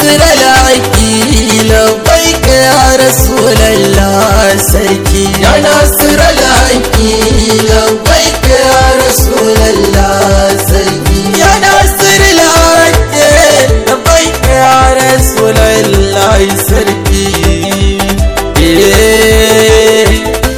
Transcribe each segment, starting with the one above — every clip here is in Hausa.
nasira laki labbaik ya rasulallah sarki ya nasira laki labbaik ya rasulallah sarki ya nasira laki labbaik ya rasulallah sarki eh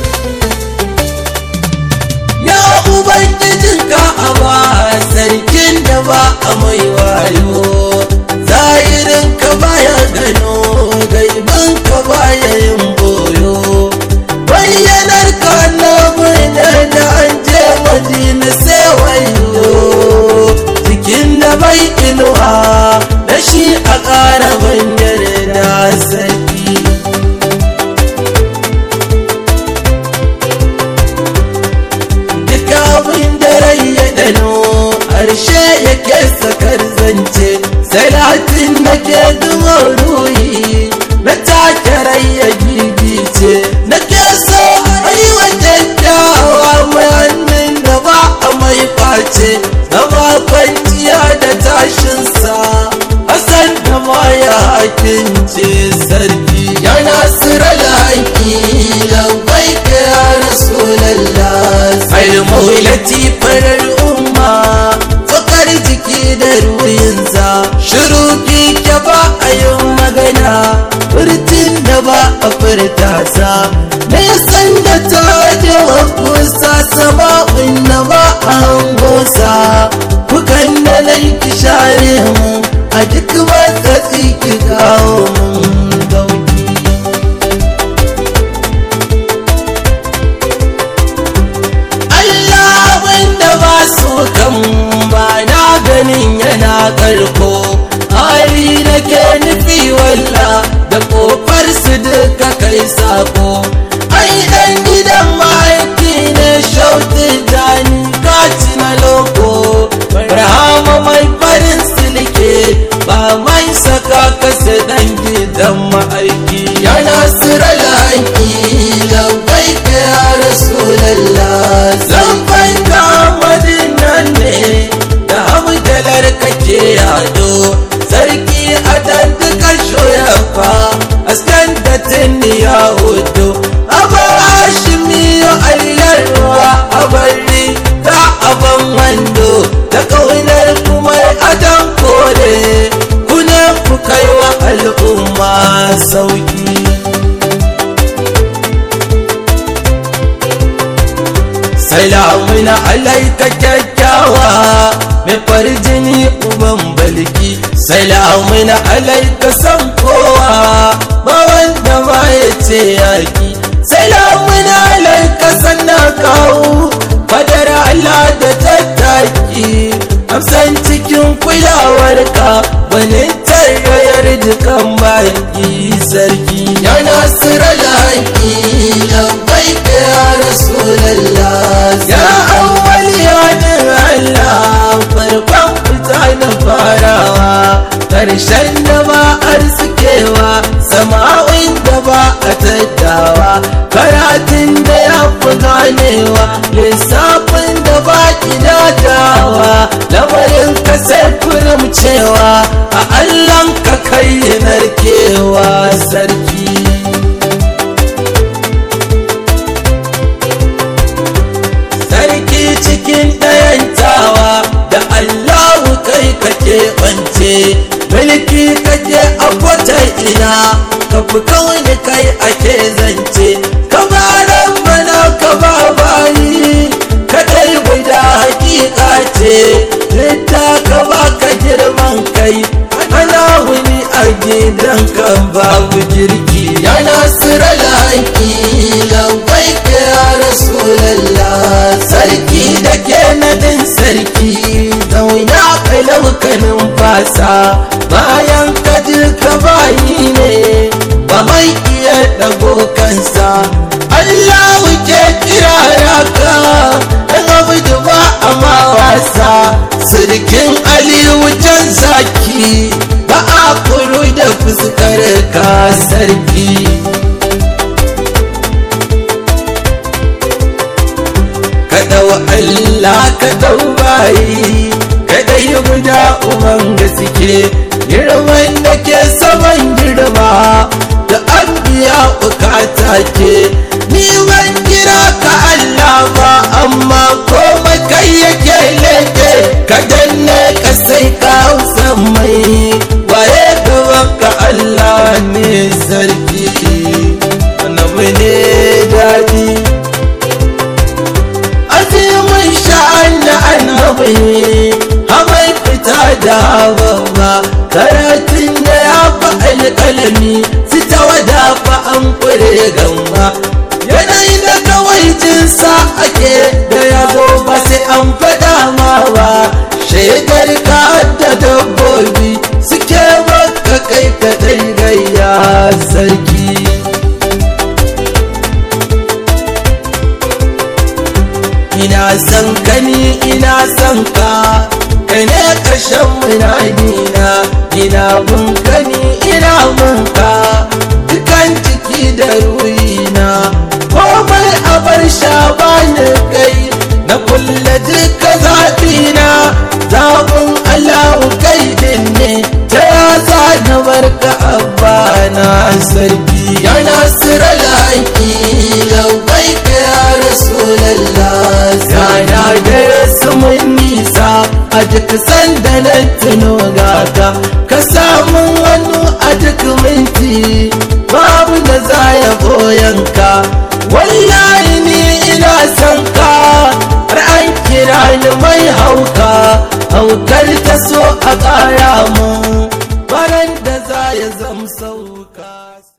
Ya Ubangijin ka'aba sarkin da ba a mai wayo zahirin ka baya gano gaiban ka baya yin boyo bayyanar ka na da da an je madina sai wayo jikin da bai inuwa da shi a ƙara banyar da sarki duk abin da rai ya dano harshe yake sakar zance salatin da ke duma ruhi na take rai ya gigice na ke so a yi wa kyakkyawa mai hannun da ba a mai face na ba kwanciya da tashinsa Hassan da ma ya hakince sarki ya nasira laki labai ka ya rasulallah almaulati farar umma fakar jiki da ruwinsa shiru ke ba a yin magana furtin da ba a furta sa na san da ta jawa kusa sama'un na ba a hangosa kukan da laifi share mu a duk wata ki kawo mun dauki Allah wanda ba su kan ba na ganin yana karko hali da ke nufi walla da kofar su duka kai sako ai dan gidan mahaifi ne shauti dani kaci na loko rahama mai farin silke ba mai saka kasa dan gidan ma'aiki ya nasira laki labai ka ya rasulallah zan fanta madinan ne da hamdalar kake yado sarki a dandukan shoyafa askan da tinni ya hudu aba hashimi ya allarwa a bari ta aban wando da kaunar kuma adan kore kuna ku kai wa al'umma sauki salamun alaika kyakkyawa mai farjini uban balki salamun alaika san kowa ba wanda ba ya ce yaki salamun alaika sannan kawo fadar Allah da tattaki amsan cikin kulawarka wani tarayar dukan baki sarki ya nasira laki labai ka ya rasulallah ya awwali ya Allah farkon fita na farawa karshen da ba arzikewa sama'in da ba a tattawa karatun da ya fi ganewa lissafin da ba kidatawa lamarin ka sai kurum cewa a allon ka kai narkewa sarki sarki cikin ɗayantawa da allahu kai kake ɓance mulki kake a kwatar ina ka fi kawai kai ake zance ka baran mana ka ba bayi kadai guda hakika ce litta ka ba ka girman kai ana wuni a gidan kan babu girki ya nasira laki labai ka ya rasulallah sarki da ke nadin sarki zauna kai laukanin fasa bayan ka ji ka bayi ne ba mai iya dago kansa Allah wuce kirara ka dan abu da ba a ma wasa sirkin aliyu can zaki ba a kuru da fuskar ka sarki kadau Allah kadau bayi kada yi guda uban gaske girman da ke malami su ta wadafa an kure gamba yanayi da kawai jinsa ake da yazo ba sai an faɗa ma ba shaidar ka da dabbobi suke baka kai kadai gayya sarki ina son ka ni ina son ka kai ne ƙarshen munadina ina mun ka ni ina mun ka dukan ciki da ruhina komai a bar sha bani kai na kulle duka zaɓina zaɓin allahu kai din ne ta yaza na barka abba na sarki ya nasira laki labai ka ya rasulallah sana da su mun nisa a duk sanda na tuno gata ka samu hannu a duk minti babu da za ya boyanka wallahi ni ina son ka har an kira ni mai hauka haukar ta so a ƙara mun baran da za ya zam sauka